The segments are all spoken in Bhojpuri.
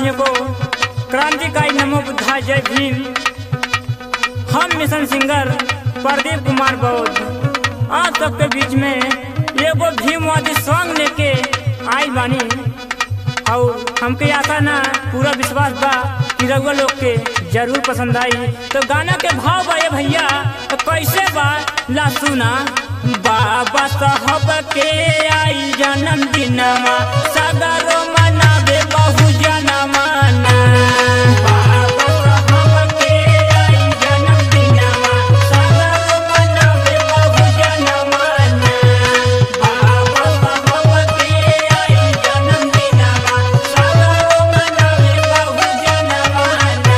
देशवासियों को क्रांतिकारी नमो बुद्धा जय भीम हम मिशन सिंगर प्रदीप कुमार बौद्ध आप सबके बीच में एगो भीमवादी सॉन्ग लेके आई बानी और हमके आशा ना पूरा विश्वास बा कि रउआ लोग के जरूर पसंद आई तो गाना के भाव बा ये भैया तो कैसे बा ला सुना बाबा साहब के आई जन्म दिनमा सगरो मनावे बहु जनमाना बाबा साहब के आई जन्म दिनमा सगरो मनावे बहु जनमाना बाबा साहब के आई जन्म दिनमा सगरो मनावे बहु जनमाना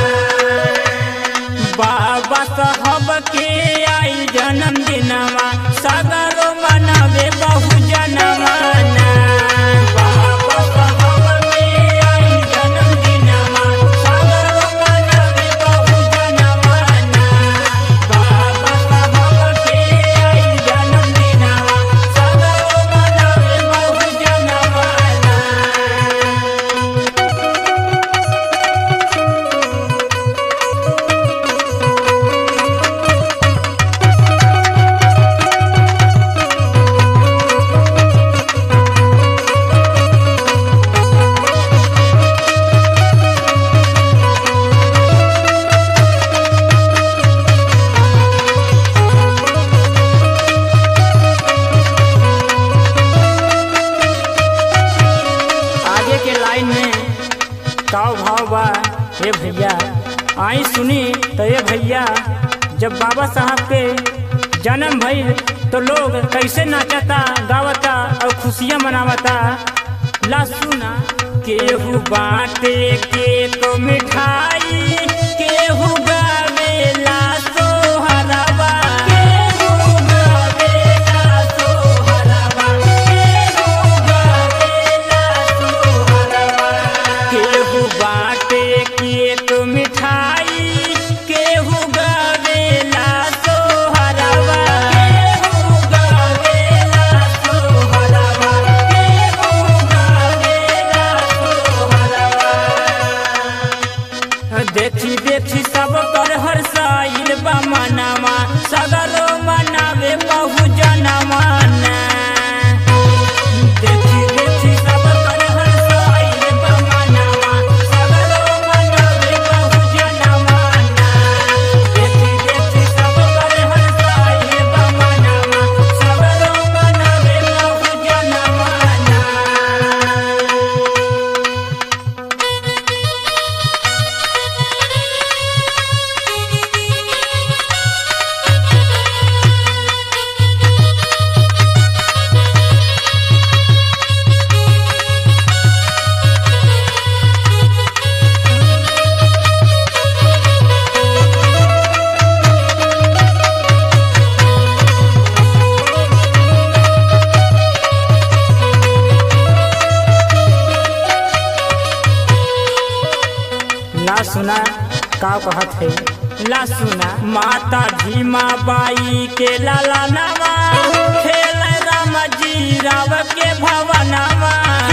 बाबा साहब के आई जन्म दिनवा सगरो मनावे बहु जनमाना बाबा साहब के आई जन्म दिनवा सगरो मनावे बहु जनमाना बाबा साहब के आई जन्म दिनवा सगरो मनावे बहु जनमाना आगे के लाइन में काव भाव बा हे भैया आई सुनी तो ये भैया जब बाबा साहब के जन्म भइल तो लोग कैसे नाचता गावता और खुशियाँ मनावता ला सुना केहू बाटे के तो मिठाई केहू गावेला सोहरवा केहू गावेला सोहरवा केहू गावेला सोहरवा केहू बाटे के तो मिठाई केहू गावेला सोहरवा केहू गावेला सोहरवा केहू गावेला सोहरवा देखी देखी सब कर हर साइल बा मनावा सगरो मनावे बहु जनमाना देखी देखी सब कर हर साइल बा मनावा सगरो मनावे बहु जनमाना देखी देखी सब कर हर साइल बा मनावा सगरो मनावे बहु जनमाना ला सुना का कहत है ला सुना माता भीमा बाई के लाला नामा खेल राम जी राव के भवनामा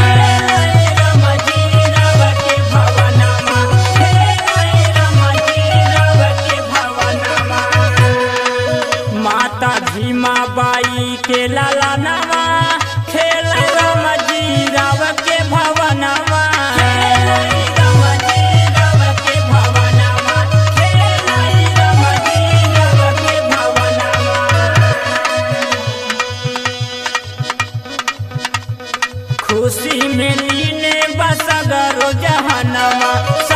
माता भीमा बाई के लाला नामा खेल राम जी राव के भवनामा खुशी में लीने बसगरो जहनमा